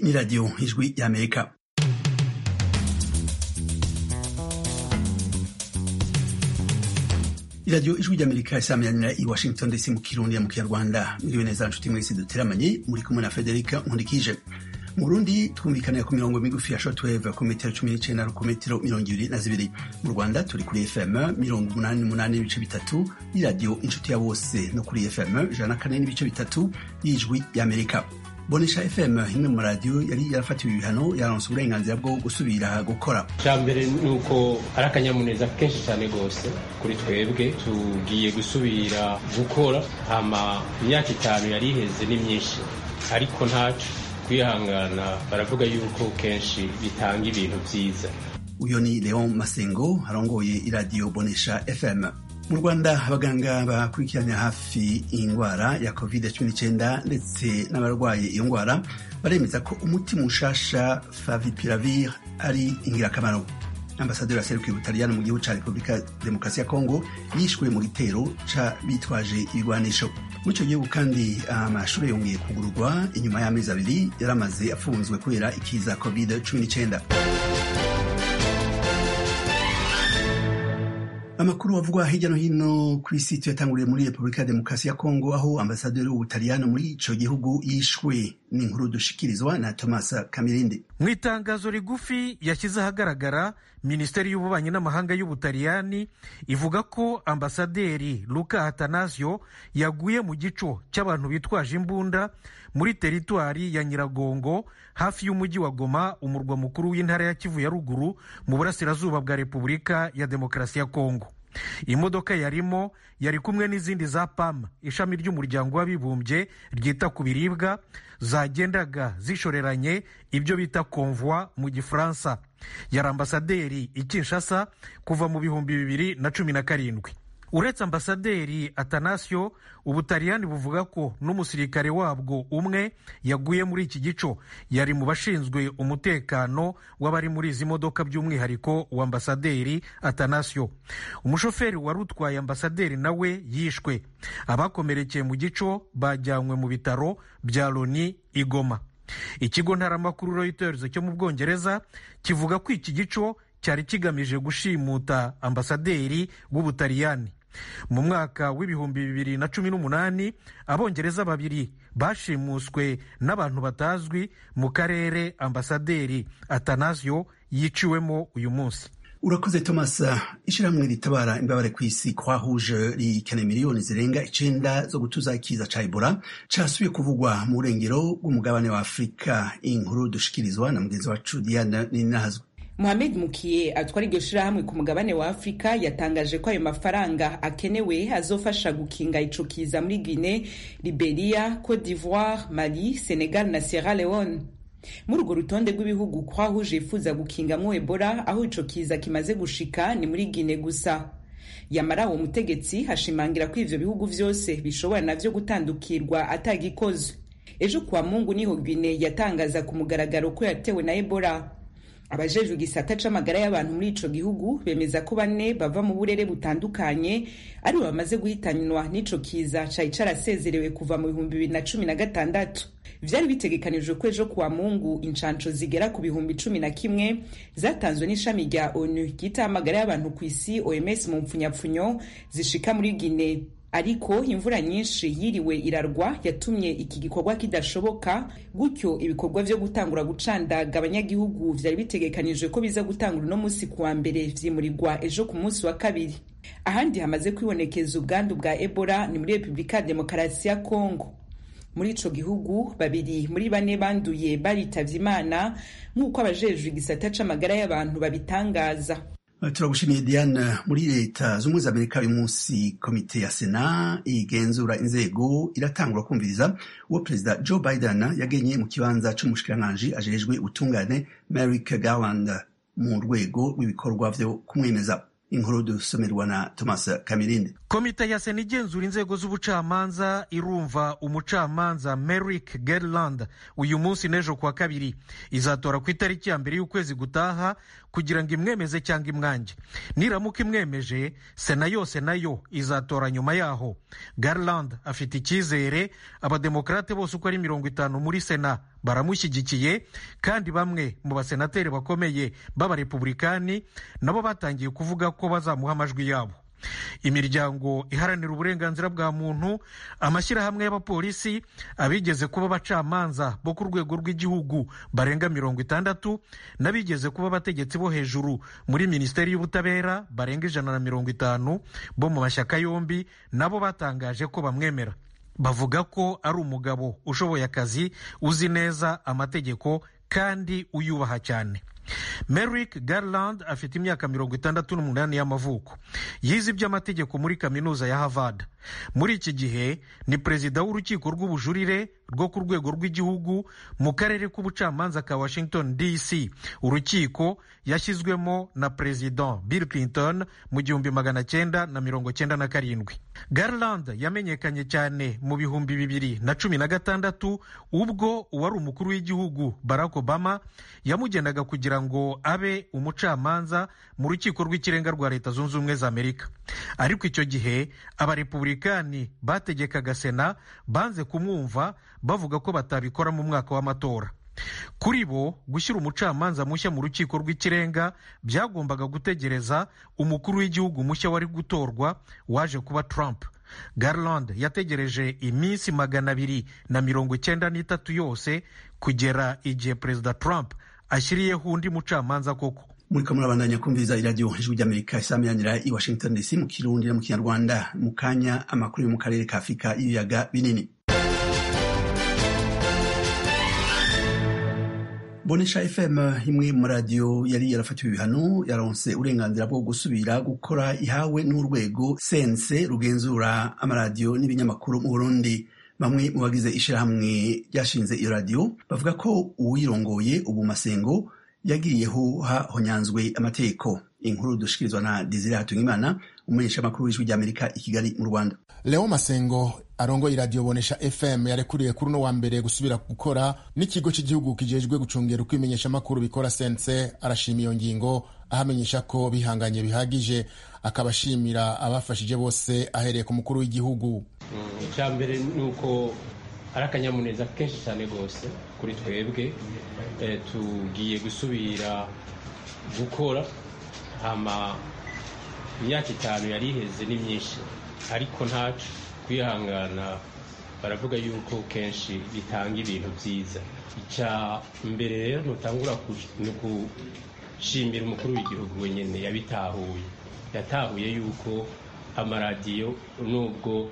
ni radiyo ijwi y'amerika iradiyo ijwi ry'amerika isamiranyira i washington dc mu kirundi ya mu kinyarwanda mwiriwe neza nshuti mwese duteramanye muri kumwe na federica nkundikije mu burundi twumvikanira ku mirongo migufi ya shortwave ku metero cumi n'icenda no ku metero mirongo ibiri na zibiri mu rwanda turi kuri fm mirongo umunani n'umunani n'ibice bitatu y'iradiyo inshuti ya bose no kuri fm ijana na kane n'ibice bitatu y'ijwi y'amerika bonesha fm imwe mu radiyo yari yarafatiwe ibihano yaronse uburenganzira bwo gusubira gukora cya mbere ni uko ari akanyamuneza kenshi cyane rwose kuri twebwe tugiye gusubira gukora hama imyaka itanu yari iheze ni myinshi ariko ntacu kwihangana baravuga yuko kenshi bitanga ibintu byiza uyo ni leon masengo arongoye iradiyo bonesha fm mu rwanda abaganga bakurikiranira hafi indwara ya covid 19 ndetse n'abarwaye iyo ndwara baremeza ko umuti mushasha favipiravir ari ingirakamaro ambasaderi aserukiye ubutaliyani mu gihugu ca repubulika demokarasi ya kongo yishwe mu gitero ca bitwaje ibigwanisho muri ico gihugu kandi amashuri yongeye kugururwa inyuma y'amezi abiri yaramaze afunzwe kubera ikiza covid 19 amakuru avugwa hirya no hino ku isi tuyatanguriye muri repubulika ya demokarasi ya kongo aho ambasaderi w'ubutaliyani muri ico gihugu yishwe n'inkuru dushikirizwa na thomas kamirindi mu itangazo rigufi yashyize ahagaragara minisiteri y'ububanyi n'amahanga y'ubutaliyani ivuga ko ambasaderi luka atanasio yaguye mu gico cy'abantu bitwaje imbunda muri teritwari ya nyiragongo hafi y'umujyi wa goma umurwa mukuru w'intara ya kivu ya ruguru mu burasirazuba bwa repubulika ya demokarasi ya kongo imodoka yarimo yari kumwe n'izindi za pam ishami ry'umuryango w'abibumbye ryita ku biribwa zagendaga zishoreranye ibyo bita konvoi mu gifaransa yari ambasaderi i kinshasa kuva mu bihumbi bibiri na cumi na karindwi uretse ambasaderi atanasio ubutaliyani buvuga ko n'umusirikare wabwo umwe yaguye muri iki gico yari mu bashinzwe umutekano w'abari muri izi modoka by'umwihariko wa ambasaderi atanasio umushoferi wari utwaye ambasaderi nawe yishwe abakomerekeye mu gico bajyanywe mu bitaro bya loni igoma ikigo ntaramakuru reuters cyo mu bwongereza kivuga ko iki gico cyari kigamije gushimuta ambasaderi w'ubutaliyani mu mwaka w'ibihumbi bibiri na cumi n'umunani abongereza babiri bashimuswe n'abantu batazwi mu karere ambasaderi atanasio yiciwemo uyu munsi urakoze thomas ishyirahamwe ritabara imbabare ku isi kwahuje rikeneye miliyoni zirenga icenda zo gutuza ikiza ca ebola casubiye kuvugwa mu burengero bw'umugabane wa afurika inkuru dushikirizwa na mugenzi wacu diana ninazwe Mohamed Mukiye atwara iryo shirahamwe ku mugabane wa Afurika yatangaje ko ayo mafaranga akenewe azofasha gukinga ico kiza muri Guinea, Liberia, Cote d'Ivoire, Mali, Senegal na Sierra Leone. muri urwo rutonde rw'ibihugu kwahuje yifuza gukingamwo Ebola aho ico kiza kimaze gushika ni muri Guinea gusa. Yamara uwo mutegetsi hashimangira ko ivyo bihugu vyose bishobora navyo gutandukirwa atagikozwe. Ejo kwa Mungu niho Guinea yatangaza ku mugaragaro ko yatewe na Ebola. abajejwe igisata c'amagara y'abantu muri ico gihugu bemeza ko bane bava mu burere butandukanye aribo bamaze guhitanwa n'ico kiza cari carasezerewe kuva mu bihumbi bibiri na cumi na gatandatu vyari bitegekanijwe ko ejo kuwa mungu incanco zigera ku bihumbi cumi na kimwe zatanzwe n'ishami rya onu ryita amagara y'abantu ku isi oms mu mpfunyapfunyo zishika muri guine ariko imvura nyinshi yiriwe irarwa yatumye iki gikorwa kidashoboka gutyo ibikorwa vyo gutangura gucandaga abanyagihugu vyari bitegekanijwe ko biza gutangura uno musi kuwa mbere vyimurirwa ejo ku munsi wa kabiri ahandi hamaze kwibonekeza ubwandu bwa ebola ni muri repubulika ya demokarasi ya kongo muri ico gihugu babiri muri bane banduye baritavye imana nk'uko abajejwe igisata c'amagara y'abantu babitangaza turagushimiye diane muri leta z'ubumwe za amerika uyu munsi komite ya sena igenzura inzego iratangura kumviriza uwo perezida joe biden yagenye mu kibanza c'umushikiranganji ajejwe ubutungane merrick garland mu rwego rw'ibikorwa vyo kumwemeza inkuru dusomerwa na thomas kamirinde komite ya sena igenzura inzego z'ubucamanza irumva umucamanza merrick garland uyu munsi n'ejo kuwa kabiri izatora ku itariki ya mbere y'ukwezi gutaha kugira ngo imwemeze cyangwa imwange niramuka imwemeje sena yose nayo izatora nyuma yaho garland afite icyizere abademokarate bose uko ari mirongo itanu muri sena baramushyigikiye kandi bamwe mu basenateri bakomeye b'abarepubulikani nabo batangiye kuvuga ko bazamuha amajwi yabo imiryango iharanira uburenganzira bwa muntu amashyirahamwe y'abapolisi abigeze kuba abacamanza bo ku rwego rw'igihugu barenga mirongo itandatu n'abigeze kuba abategetsi bo hejuru muri minisiteri y'ubutabera barenga ijana na mirongo itanu bo mu mashyaka yombi nabo batangaje ko bamwemera bavuga ko ari umugabo ushoboye akazi uzi neza amategeko kandi uyubaha cyane Merrick Garland afite imyaka mirongo itandatu n'umunani y'amavuko yize iby'amategeko muri kaminuza ya Harvard muri iki gihe ni perezida w'urukiko rw'ubujurire rwo ku rwego rw'igihugu mu karere k'ubucamanza ka Washington DC urukiko yashyizwemo na perezida Bill Clinton mu gihumbi magana cyenda na mirongo cyenda na karindwi Garland yamenyekanye cyane mu bihumbi bibiri na cumi na gatandatu ubwo uwari umukuru w'igihugu Barack Obama yamugendaga kugira ngo abe umucamanza mu rukiko rw'ikirenga rwa leta zunze ubumwe za amerika ariko icyo gihe abarepubulikani bategekaga sena banze kumwumva bavuga ko batabikora mu mwaka w'amatora kuri bo gushyira umucamanza mushya mu rukiko rw'ikirenga byagombaga gutegereza umukuru w'igihugu mushya wari gutorwa waje kuba trump garland yategereje iminsi magana abiri na mirongo icyenda n'itatu yose kugera igihe perezida trump ashyiriyeho undi mucamanza koko muriko murabandanya kumviriza iradiyo ijwi ry'amerika isameranira i washington dc mu kirundi no mu kinyarwanda mu kanya amakuru yo mu karere ka afurika y'ibiyaga binini bonesha fm imwe mu radiyo yari yarafatiwe ibihano yaronse uburenganzira bwo gusubira gukora ihawe n'urwego sense rugenzura amaradiyo n'ibinyamakuru mu burundi bamwe mu bagize ishyirahamwe ryashinze iyo radiyo bavuga ko uwirongoye ubu masengo yagiriyeho hahonyanzwe amategeko inkuru dushikirizwa na Desire Hatungimana umumenyeshamakuru w'ijwi ry'Amerika i Kigali mu Rwanda Leo Masengo arongoye iradiyo bonesha FM yarekuriye kuri uno wa mbere gusubira gukora n'ikigo cy'igihugu kijejwe gucungera uko imenyeshamakuru bikora sense arashima iyo ngingo ahamenyesha ko bihanganye bihagije akaba ashimira abafashije bose ahereye ku mukuru w'igihugu icya mbere ni uko ari akanyamuneza kenshi cyane rwose kuri twebwe tugiye gusubira gukora hama imyaka itanu yari iheze ni myinshi ariko ntacu kwihangana baravuga yuko kenshi bitanga ibintu byiza icya mbere rero ntutangura ni gushimira umukuru w'igihugu wenyine yabitahuye yatahuye yuko amaradiyo nubwo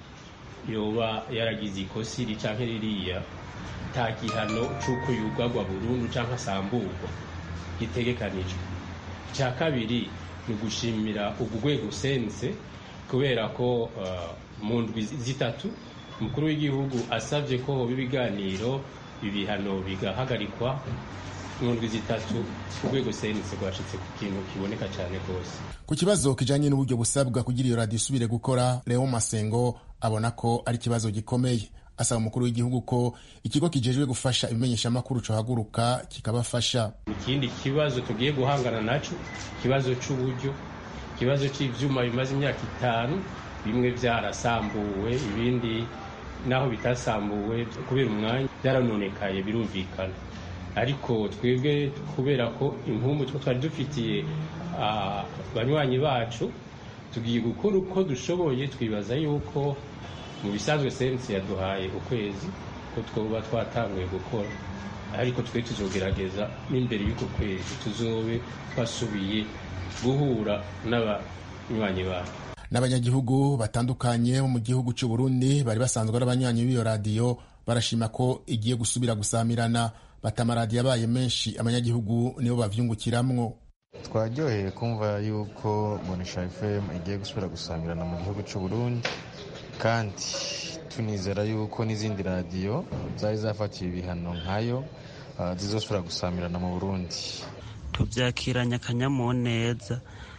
yoba yaragize ikosi ricanke ririya nta gihano c'uko yugagwa burundu canke asamburwa gitegekanijwe icya kabiri ni ugushimira ugu rwego sense kubera ko uh, mu ndwi zitatu umukuru w'igihugu asabye ko hoba ibiganiro ibihano bigahagarikwa mu ndwi zitatu urwego sense rwashitse ku kintu kiboneka cyane rwose ku kibazo kijanye n'uburyo busabwa kugira iyo radiyo isubire gukora leo masengo abona ko ari ikibazo gikomeye asaba umukuru w'igihugu ko ikigo kijejwe gufasha ibimenyeshamakuru cohaguruka kikabafasha ikindi kibazo tugiye guhangana naco ikibazo c'uburyo ikibazo c'ivyuma bimaze imyaka itanu bimwe vyarasambuwe ibindi naho bitasambuwe kubera umwanya byaranonekaye birumvikana ariko twebwe kubera ko impumbu two twari dufitiye banywanyi bacu tugiye gukora uko dushoboye twibaza yuko mu bisanzwe sensi yaduhaye ukwezi ko twoba twatanguye gukora ariko twe tuzogerageza n'imbere y'uko kwezi tuzobe twasubiye guhura n'abanywanyi bacu n'abanyagihugu batandukanye bo mu gihugu cy'u Burundi bari basanzwe ari abanywanyi b'iyo radiyo barashima ko igiye gusubira gusamirana bata amaradiyo abaye menshi abanyagihugu nibo bavyungukiramwo twaryoheye kumva yuko bonesha fm igiye gusubira gusamirana mu gihugu cy'u Burundi kandi tunizera yuko n'izindi radiyo zari zafatiwe ibihano nkayo zizosubira gusamirana mu burundi tubyakiranye akanyamuneza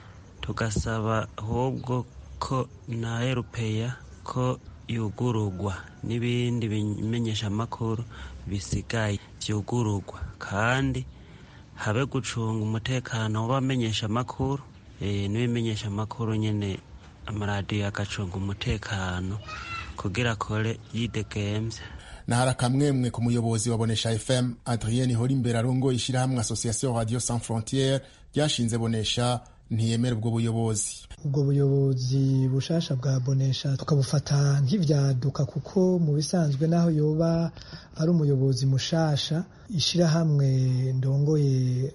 tugasaba ahubwo ko na erupeya ko yugururwa n'ibindi bimenyeshamakuru bisigaye byugururwa kandi habe gucunga umutekano w'abamenyeshamakuru n'ibimenyeshamakuru nyine amaradiyo agacunga umutekano kugira akore yidegemvye nahari akamwemwe ku muyobozi wa bonesha fm adrien horimbere arongoye ishyirahamwe association radio sans frontiere ryashinze bonesha ntiyemera ubwo buyobozi ubwo buyobozi bushasha bwa bonesha tukabufata nk'ivyaduka kuko mu bisanzwe naho yoba ari umuyobozi mushasha ishirahamwe ndongoye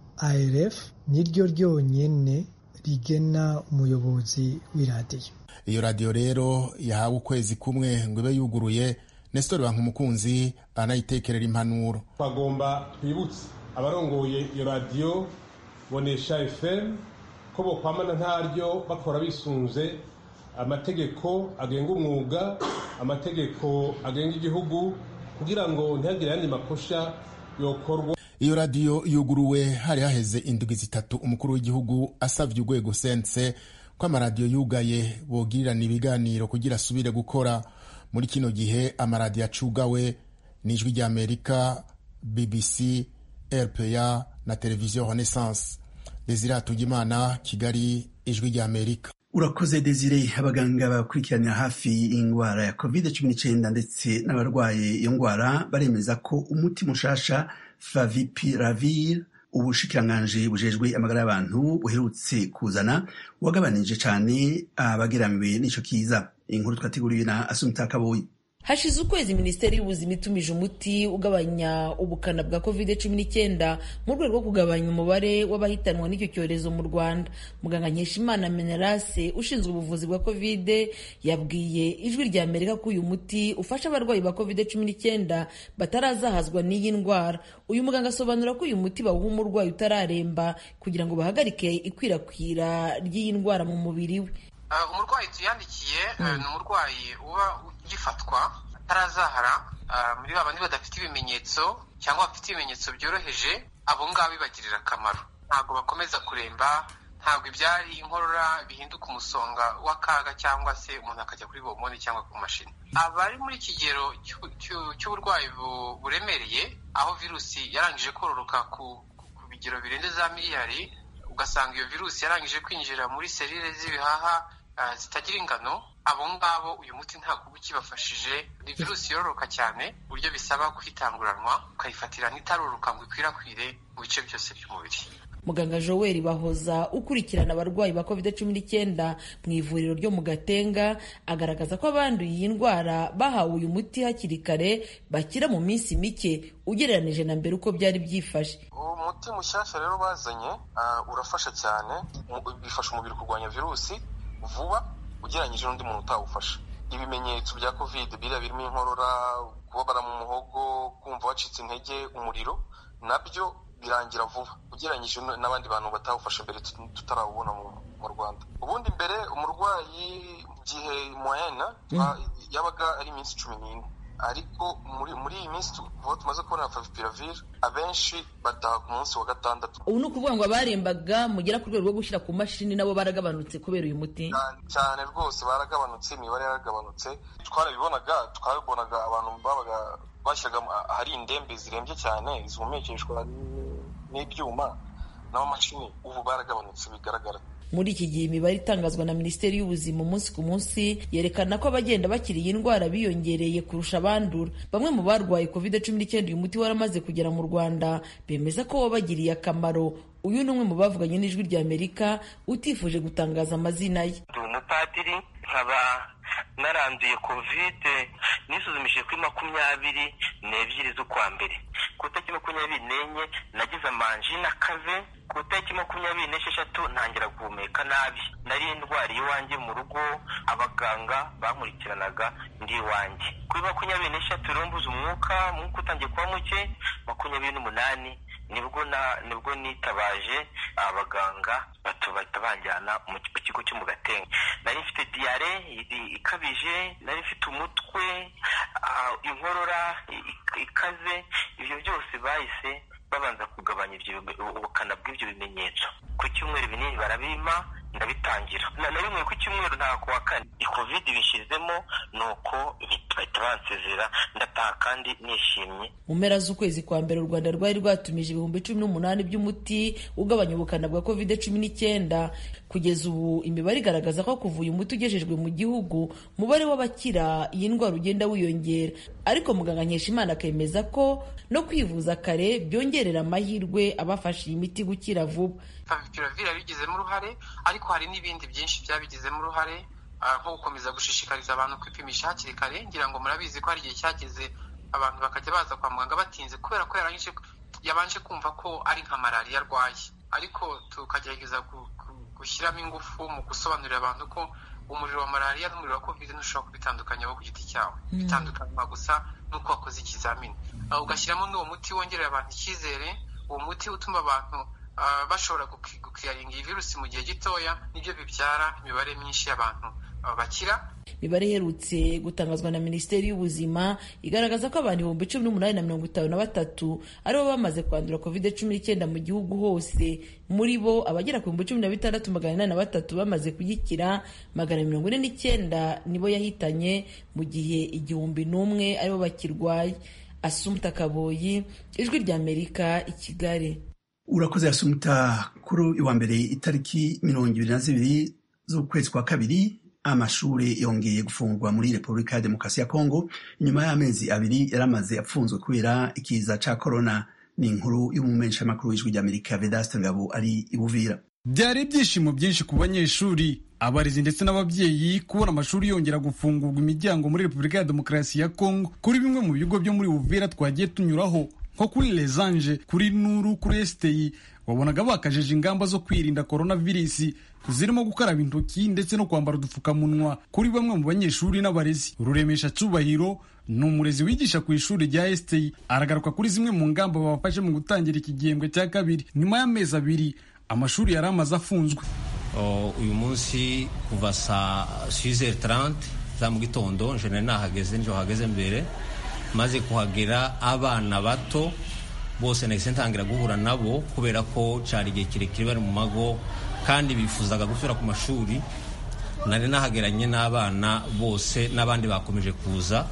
arf niryo ryonyene rigena umuyobozi w'iradiyo iyo radiyo rero yahawe ukwezi kumwe ngo ibe yuguruye nestori bankumukunzi anayitekerera impanuro twagomba twibutse abarongoye iyo radiyo bonesha fm ko bokwamana ntaryo bakora bisunze amategeko agenga umwuga amategeko agenga igihugu kugira ngo ntihagire ayandi makosha yokorwa iyo radiyo yuguruwe hari haheze indwi zitatu umukuru w'igihugu asavye urwego sense ko amaradiyo yugaye bogirirana ibiganiro kugira asubire gukora muri kino gihe amaradiyo acugawe n'ijwi rya amerika bbc rpa na televiziyo renaissance desire hatugimana kigali ijwi rya amerika urakoze desire abaganga bakurikiranira hafi indwara ya covid cumi n'icyenda ndetse n'abarwaye iyo ndwara baremeza ko umuti mushasha favipiravir ubushikiranganji bujejwe amagara y'abantu buherutse kuzana wagabanije cyane abageramiwe n'ico kiza inkuru twateguriwe na asumita kaboyi hashize ukwezi minisiteri y'ubuzima itumije umuti ugabanya ubukana bwa covid cumi n'icyenda mu rwego rwo kugabanya umubare w'abahitanwa n'icyo cyorezo mu rwanda muganga nkeshimana menelase ushinzwe ubuvuzi bwa covid yabwiye ijwi rya amerika ko uyu muti ufasha abarwayi ba covid cumi n'icyenda batarazahazwa n'iyi ndwara uyu muganga asobanura ko uyu muti bawuha umurwayi utararemba kugira ngo bahagarike ikwirakwira ry'iyi ndwara mu mubiri we umurwayi tuyandikiye ni umurwayi uba ugifatwa atarazahara muri ba bandi badafite ibimenyetso cyangwa bafite ibimenyetso byoroheje abo ngabo bibagirira akamaro ntabwo bakomeza kuremba ntabwo ibyari inkorora bihinduka umusonga w'akaga cyangwa se umuntu akajya kuri bomoni cyangwa ku mashini abari muri kigero cy'uburwayi buremereye aho virusi yarangije kororoka ku bigero birenze za miliyari ugasanga iyo virusi yarangije kwinjira muri serire z'ibihaha zitagira ingano abo ngabo uyu muti ntabwo uba ukibafashije ni virusi yororoka cyane uburyo bisaba kwitanguranwa ukayifatira n'itaroroka ngo ikwirakwire mu bice byose by'umubiri muganga joel bahoza ukurikirana abarwayi ba covid cumi n'icyenda mu ivuriro ryo mu gatenga agaragaza ko abanduye iyi ndwara bahawe uyu muti hakiri kare bakira mu minsi mike ugereranije na mbere uko byari byifashe uwo muti mushyashya rero bazanye urafasha cyane bifasha umubiri kurwanya virusi vuba ugereranyije n'undi muntu utawufasha ibimenyetso bya covid biriya birimo inkorora kubabara mu muhogo kumva wacitse intege umuriro nabyo birangira vuba ugereranyije n'abandi bantu batawufashe mbere tutarawubona mu rwanda ubundi mbere umurwayi gihe moyena yabaga ari iminsi cumi n'ine ariko muri iyi minsi kuva tumaze kubona favipiravir abenshi bataha ku munsi wa gatandatu ubu ni ukuvuga ngo abarembaga mugera ku rwego rwo gushyira ku mashini nabo baragabanutse kubera uyu muti cyane rwose baragabanutse imibare yaragabanutse twarabibonaga twabibonaga abantu babaga bashyiraga ahari indembe zirembye cyane zihumekeshwa n'ibyuma n'amamashini ubu baragabanutse bigaragara muri iki gihe imibare itangazwa na minisiteri y'ubuzima umunsi ku munsi yerekana ko abagenda bakira iyi ndwara biyongereye kurusha abandura bamwe mu barwaye covid cumi n'icyenda uyu muti waramaze kugera mu rwanda bemeza ko wabagiriye akamaro uyu ni umwe mu bavuganye n'ijwi rya amerika utifuje gutangaza amazina ye ndi umupadiri nkaba naranduye kovide nisuzumishije kuri makumyabiri n'ebyiri z'ukwa mbere ku itariki makumyabiri n'enye nagize amanjina akaze ku itariki makumyabiri n'esheshatu ntangira guhumeka nabi nari ndwariye iwanjye mu rugo abaganga bankurikiranaga ndi iwanjye kuri makumyabiri n'eshatu rero mbuze umwuka umwuka utangiye kuba muke makumyabiri n'umunani nibwo na nibwo nitabaje abaganga bahita banjyana mu kigo cyo mu gatenga nari mfite diyare ikabije nari mfite umutwe inkorora ikaze ibyo byose bahise babanza kugabanya ubukana bw'ibyo bimenyetso ku cyumweru binini barabima ndabitangira na rimwe ku cyumweru nta kuwa kane i covid bishyizemo ni uko bahita bansezera ndataha kandi nishimye mu mpera z'ukwezi kwa mbere u rwanda rwari rwatumije ibihumbi cumi n'umunani by'umuti ugabanya ubukana bwa covid cumi n'icyenda kugeza ubu imibare igaragaza ko kuva uyu muti ugejejwe mu gihugu umubare w'abakira iyi ndwara ugenda wiyongera ariko muganga nkeshimana akemeza ko no kwivuza kare byongerera amahirwe abafashe iyi miti gukira vuba favipiravir yabigizemo uruhare ariko hari n'ibindi byinshi byabigizemo uruhare nko gukomeza gushishikariza abantu kwipimisha hakiri kare ngira ngo murabizi ko hari igihe cyageze abantu bakajya baza kwa muganga batinze kubera ko yabanje kumva ko ari nka malariya arwaye ariko tukagerageza gushyiramo ingufu mu gusobanurira abantu ko umuriro wa malariya n'umuriro wa covid ntushobora kubitandukanya wo ku giti cyawe bitandukanywa gusa n'uko wakoze ikizamini ugashyiramo n'uwo muti wongerera abantu icyizere uwo muti utuma abantu bashobora gukiyaringa iyi virusi mu gihe gitoya nibyo bibyara imibare myinshi y'abantu bakira imibare iherutse gutangazwa na minisiteri y'ubuzima igaragaza ko abantu ibihumbi cumi n'umunani na mirongo itanu na batatu aribo bamaze kwandura covid cumi n'icyenda mu gihugu hose muri bo abagera ku bihumbi cumi na bitandatu magana inani na batatu bamaze kuyikira magana mirongo ine n'icyenda nibo yahitanye mu gihe igihumbi n'umwe aribo bakirwaye asumta kaboyi ijwi ry'amerika i kigali urakoze asumta kuri uwa mbere itariki mirongo ibiri na zibiri z'ukwezi kwa kabiri amashuri yongeye gufungwa muri repubulika ya demokarasi ya kongo inyuma y'amezi abiri yari amaze apfunzwe kubera ikiza ca korona ni inkuru y'umumenshamakuru w'ijwi ry'amerika vedaste ngabo ari ibuvira byari ibyishimo byinshi ku banyeshuri abarezi ndetse n'ababyeyi kubona amashuri yongera gufungurwa imiryango muri repubulika ya demokarasi ya kongo kuri bimwe mu bigo byo muri buvira twagiye tunyuraho nko kuri lezange kuri nuru kuri esiteyi wabonaga bakajeje ingamba zo kwirinda korona virusi zirimo gukaraba intoki ndetse no kwambara udupfukamunwa kuri bamwe mu banyeshuri n'abarezi ruremesha cyubahiro ni umurezi wigisha ku ishuri rya esiteyi aragaruka kuri zimwe mu ngamba babafashe mu gutangira iki gihembwe cya kabiri nyuma y'amezi abiri amashuri yari amaze afunzwe uyu munsi kuva saa sizeri tarante za mu gitondo njene nahageze nijoro hageze mbere maze kuhagera abana bato bose nahise ntangira guhura nabo kubera ko cyari igihe kirekire bari mu mago kandi bifuzaga gusubira ku mashuri nari nahageranye n'abana bose n'abandi bakomeje kuza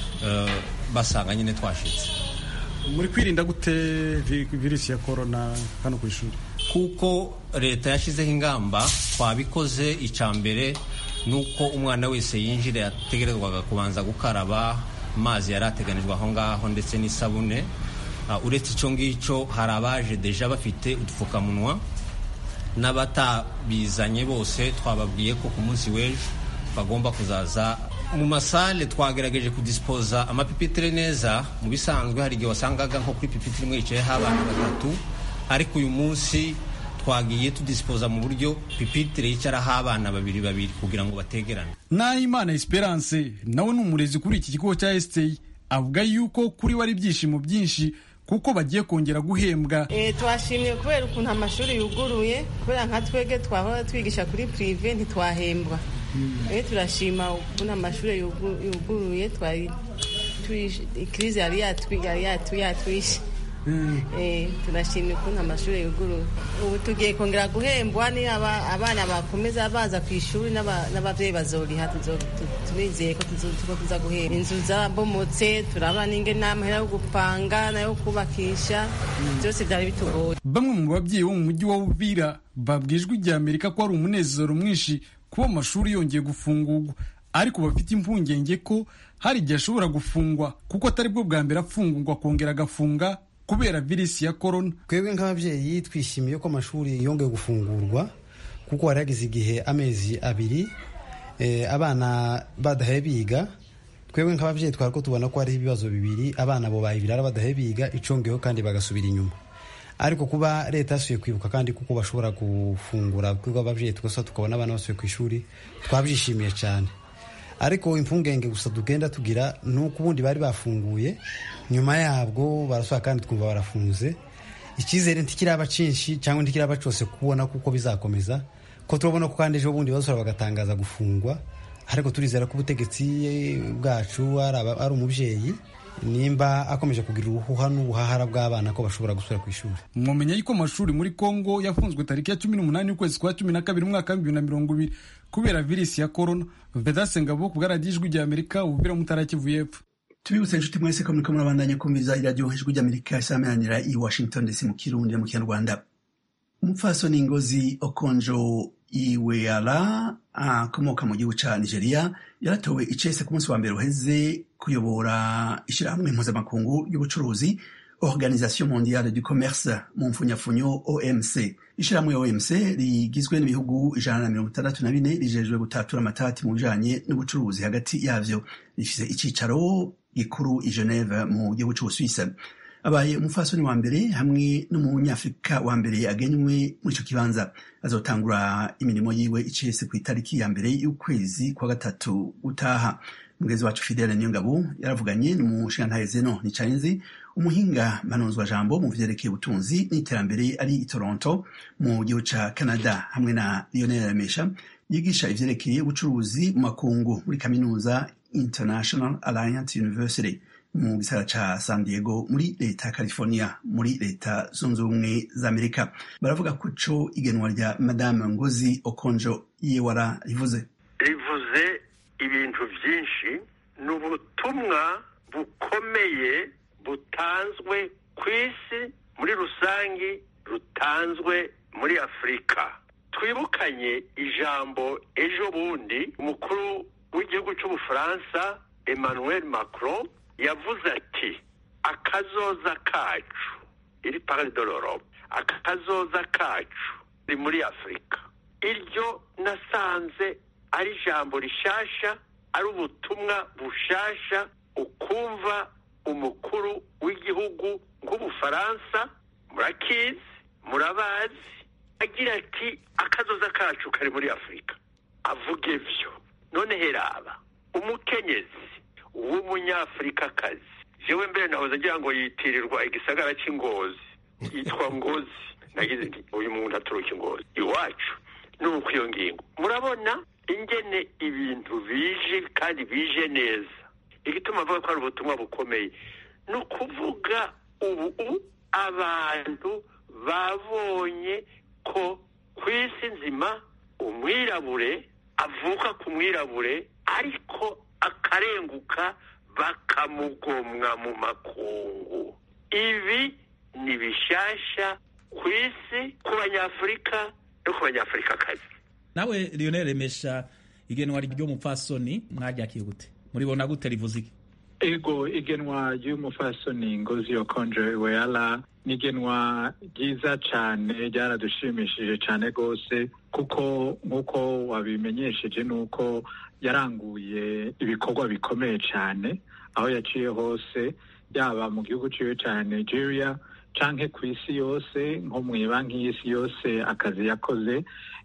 basanga nyine twashitse muri kwirinda gute virusi ya korona hano ku ishuri kuko leta yashyizeho ingamba twabikoze icya mbere ni uko umwana wese yinjira yategerezwaga kubanza gukaraba amazi yari ateganijwe aho ngaho ndetse n'isabune uretse icyo ngicyo hari abaje deja bafite udupfukamunwa n'abatabizanye bose twababwiye ko ku munsi w'ejo bagomba kuzaza mu masale twagerageje kudisipoza amapipitire neza mu bisanzwe hari igihe wasangaga nko kuri pipitire imwe yicayeho abana batatu ariko uyu munsi twagiye tudisipoza mu buryo pipitire yicaraho abana babiri babiri kugira ngo bategerane nahimana esperance nawe ni umurezi kuri iki kigo cya esiteyi avuga yuko kuri we ari ibyishimo byinshi kuko bagiye kongera guhembwa twashimye kubera ukuntu amashuri yuguruye kubera nka twebwe twahora twigisha kuri pirive ntitwahembwa rero turashima ukuntu amashuri yuguruye twari ikirize yari yatwishe turashimye ukuntu amashuri yuguruye ubu tugiye kongera guhembwa ni abana bakomeza baza ku ishuri n'ababyeyi bazoriha turizeye ko tuza guhemba inzu zabomotse turabona n'ingene n'amahera yo gupanga nayo kubakisha byose byari bitugoye bamwe mu babyeyi bo mu mujyi wa Uvira babwijwe igihe Amerika ko ari umunezero mwinshi kuba amashuri yongeye gufungurwa ariko bafite impungenge ko hari igihe ashobora gufungwa kuko atari bwo bwa mbere afungurwa akongera agafunga kubera virusi ya korona twebwe nk'ababyeyi twishimiye ko amashuri yongeye gufungurwa kuko hari hageze igihe amezi abiri abana badahaye biga twebwe nk'ababyeyi twari ko tubona ko hariho ibibazo bibiri abana bo bayibirara badahaye biga icongeho kandi bagasubira inyuma ariko kuba leta yasuye kwibuka kandi kuko bashobora gufungura twebwe ababyeyi tugasa tukabona abana basuye ku ishuri twabyishimiye cyane ariko impungenge gusa tugenda tugira ni uko ubundi bari bafunguye nyuma yabwo barasohoka kandi twumva barafunze icyizere ntikiraba cyinshi cyangwa ntikiraba cyose kubona kuko bizakomeza ko turabona ko kandi ejo bundi basora bagatangaza gufungwa ariko turizera ko ubutegetsi bwacu ari umubyeyi nimba akomeje kugira uruhuha n'ubuhahara bw'abana ko bashobora gusubira ku ishuri mwamenya yuko amashuri muri kongo yafunzwe tariki ya cumi n'umunani y'ukwezi kwa cumi na kabiri umwaka w'ibihumbi bibiri na mirongo ibiri kubera virisi ya korona vedase ngabo ku bwaradiyo ijwi rya amerika ububira mutara kivu y'epfo tubibutse inshuti mwese ko muriko murabandanya kumviriza iradiyo ijwi ry'amerika isameranira i washington ndetse mu kirundi no mu kinyarwanda umupfasoni ngozi okonjo iweala akomoka mu gihugu ca nigeria yaratowe icese ku munsi wa mbere uheze kuyobora ishirahamwe mpuzamakungu y'ubucuruzi organisation mondiale du commerce mu mfunyafunyo omc ishirahamwe omc rigizwe n'ibihugu ijana na mirongo itandatu na bine rijejwe gutatura amatati mu bijanye n'ubucuruzi hagati yavyo rifise icicaro gikuru i geneve mu gihugu c'ubusuwise abaye umufasoni wa mbere hamwe n'umunyafurika wa mbere agenywe muri ico kibanza azotangura imirimo yiwe icese ku itariki ya mbere y'ukwezi kwa gatatu utaha mugezi wacu fidele niyongabo yaravuganye n'umushingantahe zeno nicayenzi umuhinga mpanuzwa jambo mu vyerekeye ubutunzi n'iterambere ari i toronto mu gihugu ca canada hamwe na lionel remesha yigisha ivyerekeye ubucuruzi mu makungu muri kaminuza international alliance university mu gisagara ca san diego muri leta ya california muri leta zunze ubumwe za amerika baravuga ko co igenwa rya madame ngozi okonjo yewara rivuze rivuze ibintu byinshi ni ubutumwa bukomeye butanzwe ku isi muri rusange rutanzwe muri afurika twibukanye ijambo ejo bundi umukuru w'igihugu cy'ubufaransa emmanuel macron yavuze ati akazoza kacu iri parade de l'Europe akazoza kacu ni muri afurika iryo nasanze ari ijambo rishasha ari ubutumwa bushasha ukumva umukuru w'igihugu nk'ubufaransa murakizi murabazi agira ati akazoza kacu kari muri afurika avuga ibyo none heraba umukenyezi w'umunyafurikakazi jewe mbere nahoze agira ngo yitirirwa igisagara cy'ingozi yitwa ngozi nagize nti uyu muntu aturuka ingozi iwacu ni uko iyo ngingo murabona ingene ibintu bije kandi bije neza igituma avuga ko ari ubutumwa bukomeye ni ukuvuga ubu abantu babonye ko ku isi nzima umwirabure avuka ku mwirabure ariko akarenguka bakamugomwa mu makungu ibi ni bishasha ku isi ku banyafurika no ku banyafurikakazi nawe lionel remesha igenwa ry'umupfasoni mwaryakiye gute muribona gute rivuze iki ego igenwa ry'umufasoni ngozi okonjo iweala ni igenwa ryiza cyane ryaradushimishije cyane rwose kuko nk'uko wabimenyesheje ni uko yaranguye ibikorwa bikomeye cyane aho yaciye hose yaba mu gihugu ciwe ca nigeria canke ku isi yose nko mu banki y'isi yose akazi yakoze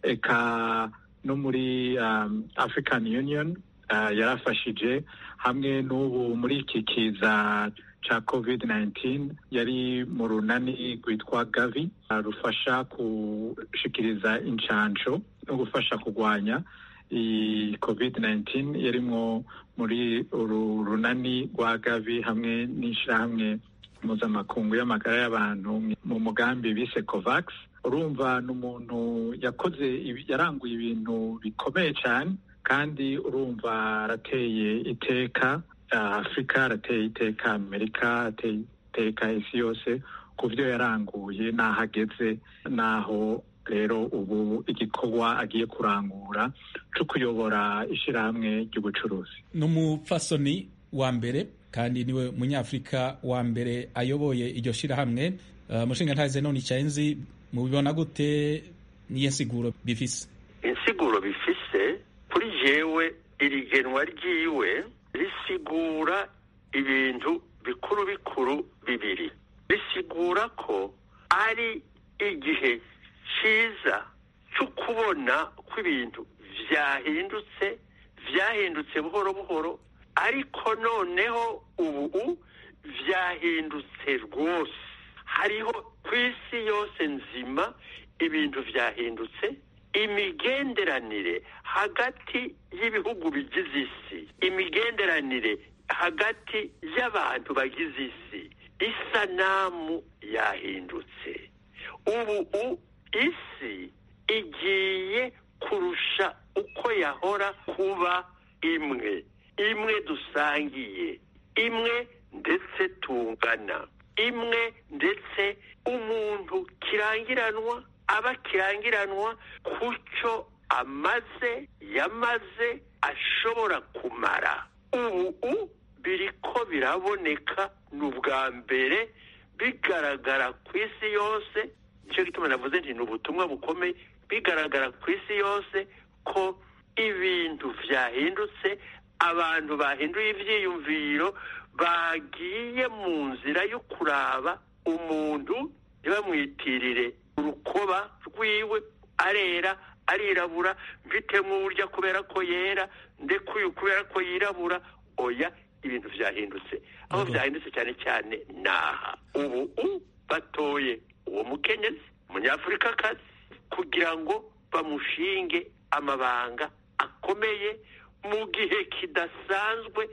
eka no muri um, african union uh, yarafashije hamwe n'ubu muri iki kiza ca covid 19 yari mu runani rwitwa gavi uh, rufasha gushikiriza incanco no gufasha kurwanya iyi covid 19 yarimwo muri uru runani rwa gavi hamwe n'ishirahamwe mpuzamakungu y'amagara y'abantu mu mugambi bise covax urumva ni umuntu yakoze yaranguye ibintu bikomeye cyane kandi urumva arateye iteka afurika arateye iteka amerika arateye iteka isi yose ku byo yaranguye n'aho ageze n'aho rero ubu igikorwa agiye kurangura cyo kuyobora ishyirahamwe ry'ubucuruzi ni umupfasoni wa mbere kandi niwe munyafurika wa mbere ayoboye iryo shyirahamwe umushinga ntaze none icyenzi mubibona gute niyo nsiguro bifise insiguro bifise kuri jewe iri genwa ryiwe risigura ibintu bikuru bikuru bibiri risigura ko ari igihe cyiza cyo kubona ko ibintu byahindutse byahindutse buhoro buhoro ariko noneho ubu byahindutse rwose hariho ku isi yose nzima ibintu byahindutse imigenderanire hagati y'ibihugu bigize isi imigenderanire hagati y'abantu bagize isi isanamu yahindutse ubu isi igiye kurusha uko yahora kuba imwe imwe dusangiye imwe ndetse tungana imwe ndetse umuntu kirangiranwa aba kirangiranwa ku cyo amaze yamaze ashobora kumara ubu biriko biraboneka ni ubwa mbere bigaragara ku isi yose nicyo gituma navuze nti ni ubutumwa bukomeye bigaragara ku isi yose ko ibintu byahindutse abantu bahinduye ibyiyumviro bagiye mu nzira yo kuraba umuntu ntibamwitirire urukoba rwiwe arera arirabura mfitemo uburyo kubera ko yera ndekuye kubera ko yirabura oya ibintu byahindutse aho byahindutse cyane cyane naha ubu batoye uwo mukenyezi umunyafurikakazi kugira ngo bamushinge amabanga akomeye mu gihe kidasanzwe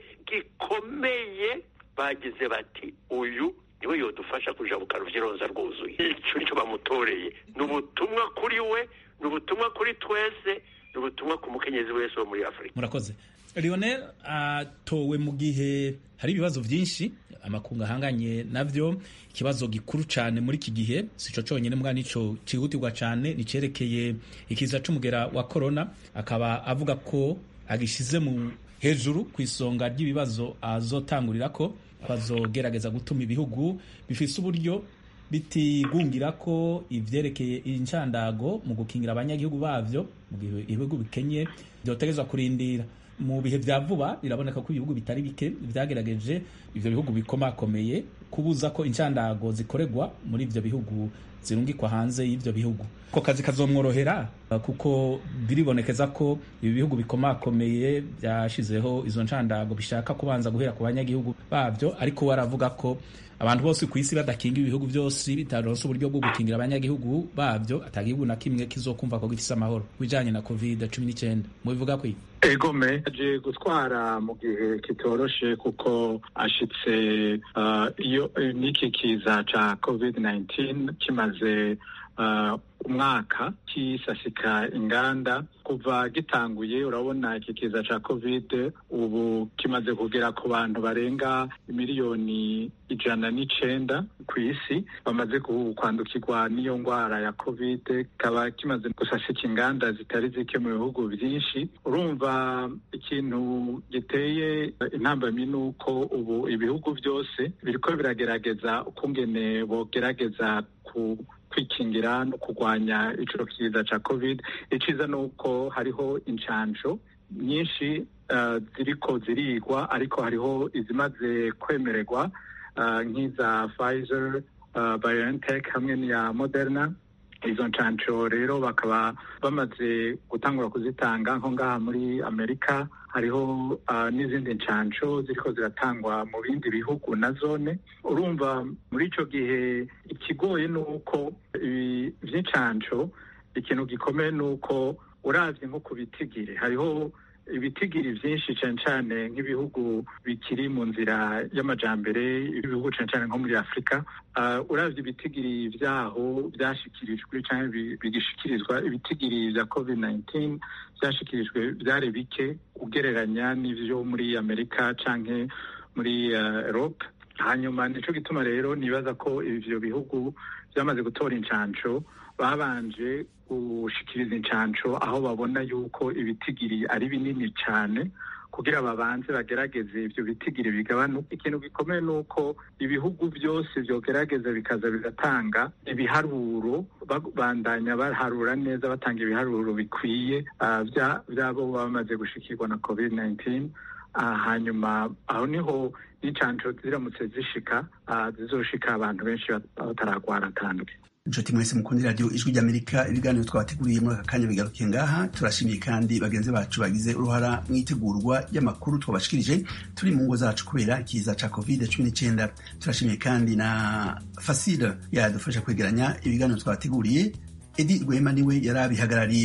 gikomeye bagize bati uyu niwe yodufasha kujabuka ruvyironza rwuzuye icyo nicyo bamutoreye ni ubutumwa kuri we ni ubutumwa kuri twese ni ubutumwa ku mukenyezi wese wo muri afurika murakoze lionel atowe mu gihe hari ibibazo byinshi amakungu ahanganye nabyo ikibazo gikuru cyane muri iki gihe si cyo cyonyine mbwa nicyo cyihutirwa cyane nicyerekeye ikiza c'umugera wa korona akaba avuga ko agishyize mu hejuru ku isonga ry'ibibazo azotangurira ko bazogerageza gutuma ibihugu bifise uburyo bitigungira ko ivyerekeye incandago mu gukingira abanyagihugu bavyo mu gihe ibihugu bikenye vyotegezwa kurindira mu bihe vya vuba biraboneka ko ibihugu bitari bike vyagerageje ivyo bihugu bikomakomeye kubuza ko incandago zikoregwa muri ivyo bihugu zirungikwa hanze y'ivyo bihugu ko kazi kazomworohera kuko biribonekeza ko ibi bihugu bikomakomeye byashizeho izo ncandago bishaka kubanza guhera ku banyagihugu bavyo ariko waravuga ko abantu bose ku isi badakinga ibihugu byose bitaronse uburyo bwo gukingira abanyagihugu bavyo atagihugu na kimwe kizokumva ko gifise amahoro bijanye na covid cumi n'icyenda mubivuga kwi egome aje gutwara mu gihe kitoroshe kuko ashitse uh, iyo n'iki kiza ca covid 19 kimaze uh, umwaka kisasika inganda kuva gitanguye urabona iki kiza ca covid ubu kimaze kugera ku bantu barenga miliyoni ijana n'icenda ku isi bamaze kwandukirwa n'iyo ndwara ya covid kikaba kimaze gusasika inganda zitari zike mu bihugu byinshi urumva ikintu giteye intambamyi ni uko ubu ibihugu byose biriko biragerageza ukungene bogerageza ku kwikingira no kurwanya ico kiza ca covid iciza ni uko hariho incanco nyinshi uh, ziriko zirigwa ariko hariho izimaze kwemererwa uh, nk'iza Pfizer uh, BioNTech hamwe n'iya Moderna izo ncanco rero bakaba bamaze gutangura kuzitanga nko ngaha muri amerika hariho uh, n'izindi ncanco ziriko ziratangwa mu bindi bihugu na zone urumva muri ico gihe ikigoye ni uko ibi vy'incanco ikintu gikomeye ni uko uravye nko ku bitigiri hariho ibitigiri vyinshi cane cane nk'ibihugu bikiri mu nzira y'amajambere ibihugu cane cane nko muri afurika uh, uravye ibitigiri vyaho vyashikirijwe canke bigishikirizwa ibitigiri vya covid 19 vyashikirijwe vyari bike ugereranya n'ivyo muri amerika canke muri uh, europe hanyuma nico gituma rero nibaza ko ivyo bihugu vyamaze gutora incanco babanje gushikiriza incanco aho babona yuko ibitigiri ari binini cyane kugira babanze bagerageze ivyo bitigiri bigabanuka ikintu gikomeye ni uko ibihugu byose vyogerageza bikaza bigatanga ibiharuro babandanya baharura neza batanga ibiharuro bikwiye uh, vyabo baba bamaze gushikirwa na covid 19 uh, hanyuma aho niho n'incanco ziramutse zishika uh, zizoshika abantu benshi bataragwara atanduke inshuti mwese mukunda radiyo ijwi ry'amerika ibiganiro twabateguriye muri aka kanya bigarukiye ngaha turashimiye kandi bagenzi bacu bagize uruhara mu itegurwa ry'amakuru twabashikirije turi mu ngo zacu kubera ikiza ca covid cumi n'icyenda turashimiye kandi na fasile yadufasha kwegeranya ibiganiro twabateguriye edi rwema niwe yari abihagarariye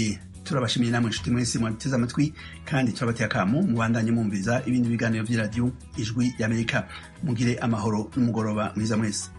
turabashimiye namwe inshuti mwese mwateze amatwi kandi turabateye akamu mubandanye mwumviza ibindi biganiro by'iradiyo ijwi y'amerika mugire amahoro n'umugoroba mwiza mwese